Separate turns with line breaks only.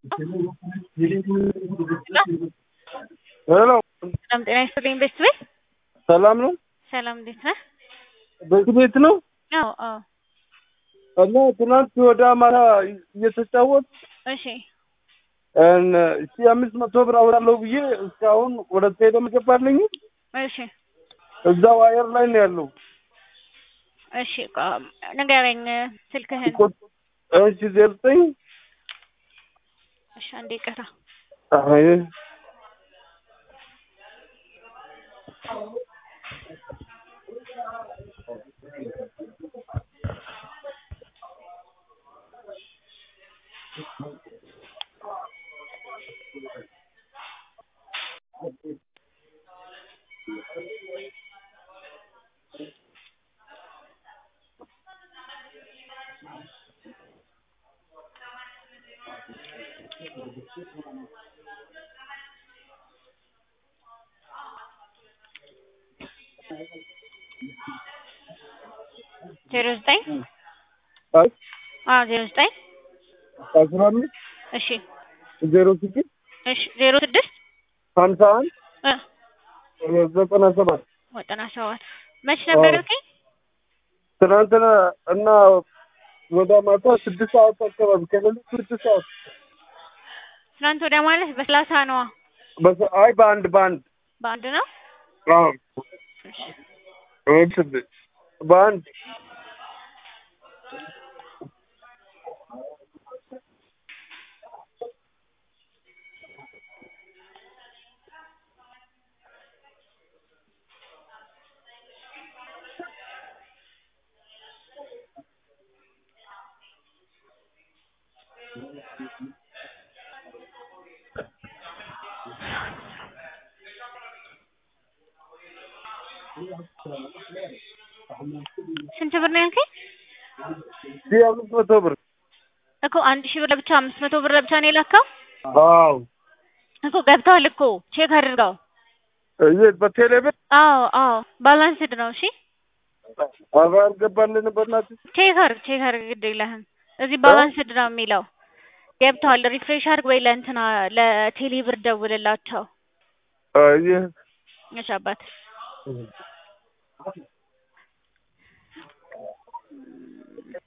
ሄሎ
ሰላም ጤና ይስጥልኝ ቤት ቤት
ሰላም ነው?
ሰላም እንዴት ነህ?
ቤት ቤት ነው
አዎ አዎ
እና ትናንት ወደ አማራ እየተጫወት
እሺ
እሺ አምስት መቶ ብር አውራለሁ ብዬ እስካሁን ወደ ቴሌ ገባልኝ።
እሺ
እዛው አየር ላይ ነው ያለው።
እሺ ቆ- ንገረኝ ስልክህን
እሺ ዜሮ ዘጠኝ
እሺ አንዴ ቅራ
አይ
ዜሮ ዘጠኝ
አይ
አዎ ዜሮ ዘጠኝ
አስራ አምስት
እሺ
ዜሮ ስድስት
እሺ ዜሮ ስድስት
ሀምሳ አንድ
እ
ዘጠና ሰባት
ዘጠና ሰባት መች ነበር ያልከኝ?
ትናንትና እና ወደ ማታ ስድስት ሰዓት አካባቢ ከሌሊት ስድስት ሰዓት
ትናንት ወዲያ ማለት በሰላሳ ነዋ
በሰ- አይ በአንድ በአንድ
በአንድ ነው።
አዎ እሺ በአንድ
ስንት ብር ነው ያልከኝ?
ሺህ አምስት መቶ ብር
እኮ አንድ ሺህ ብር ለብቻ አምስት መቶ ብር ለብቻ ነው የላከው
አዎ
እኮ ገብተዋል እኮ ቼክ አድርገው።
የት በቴሌ ብር
አዎ አዎ ባላንስድ ነው። እሺ
አባ አልገባልን በእናትህ
ቼክ አድርግ ቼክ አድርግ ግድ የለህም። እዚህ ባላንስድ ነው የሚለው ገብተዋል። ሪፍሬሽ አድርግ ወይ ለእንትና ለቴሌ ብር ደውልላቸው።
አይ
እሺ አባት